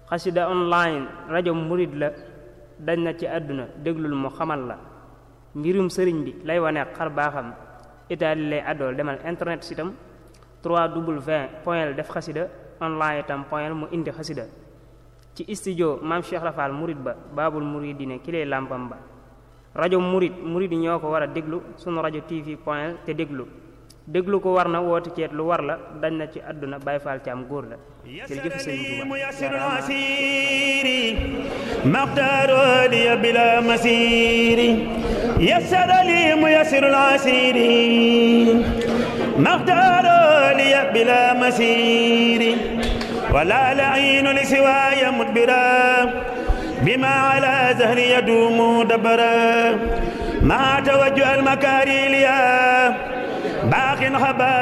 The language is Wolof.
xasida online rajo murid la dañ na ci àdduna déglul mu xamal la mbirum sëriñ bi lay wane xar baaxam itaali lay àddool demal internet sitam 3w point def xasida online itam point mu indi xasida ci studio maam Cheikh Rafal murid ba baabul muridine ki lay làmpam ba rajo murid murid yi ñoo ko war a déglu sunu rajo tv point te déglu déglu ko war na woote ceet lu war la dañ na ci àdduna Baay Faal ci am góor la jërëjëf sëriñ مقدار لي بلا مسير يسر لي ميسر العسير مقدار لي بلا مسير ولا لعين لسواي مدبرا بما على زهري يدوم دبرا ما توجه المكاري ليا باق خبا